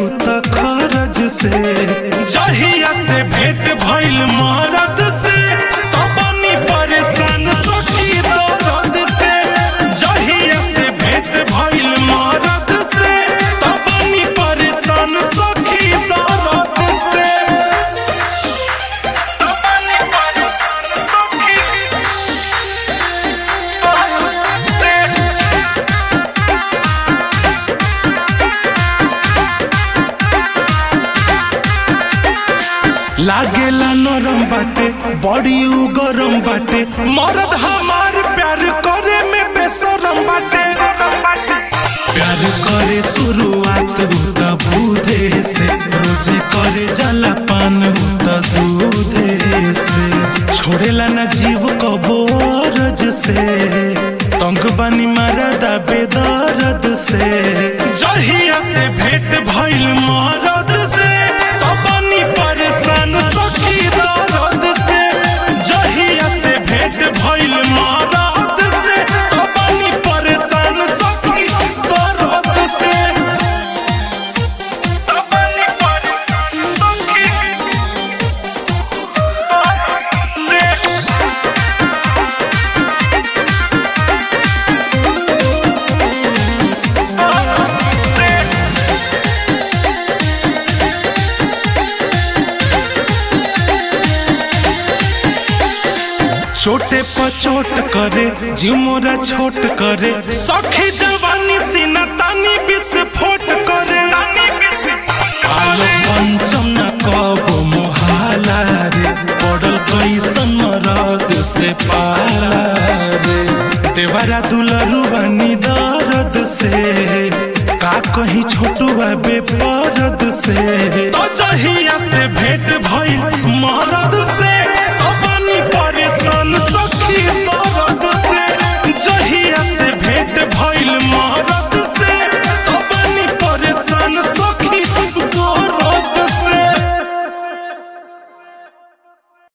त खरज से जहिया से भेंट भइल मरद से तबनी परेशान सखी दर्द से जहिया से भेंट भइल मरद से तबनी परेशान सखी दर्द से तबनी परेशान सखी लागेला नरम बाटे बड़ी उ गरम बाटे मरद हमार प्यार करे में बेसरम बाटे प्यार करे शुरुआत हु त बूढ़े से रोजे करे जला पान हु त दूधे से छोड़ेला ना जीव कबो अरज से तंग बानी मारदा बेदर्द से जहिया से भेंट भइल मरद से तबनी परेशान सखी दर्द से जहिया से भेंट भइल मरद से तबनी परेशान सखी दर्द से तबनी परेशान सखी छोटे पर चोट करे जीव मोरा छोट करे सखी जवानी सीना तानी विस्फोट करे आलो पंचम न कबो मोहाला रे पड़ल कैसन मरद से पाला रे देवरा दुलरू बनी दर्द से का कहीं छोटुआ बेपरद से तो जहिया से भेंट भइल मरद से